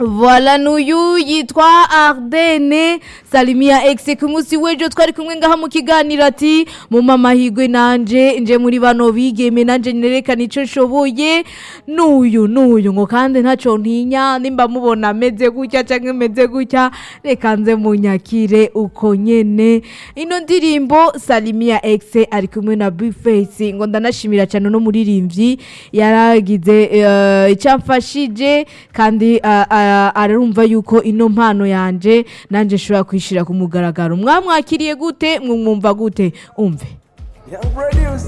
Voilà n'uyu yitwa Ardenne Salimia X ku munsi w'ejo twari kumwe ngaha mu kiganiro ati mu mamahigwe nanje nje muri bano bigeme nanje nerekana ico nshoboye n'uyu n'uyu ngo kandi ntaco ntinya nimba mubona ameze gutya canke meze gutya reka nze munyakire uko nyene ino ndirimbo Salimia X ari kumwe na Bface ngo ndanashimira cyane no muririmbyi yaragize uh, icyamfashije kandi uh, uh, arumva yuko ino mpano yanje nanje nshobora kwishira ku mugaragaro mwamwakiriye gute mwumva gute umve Young producer.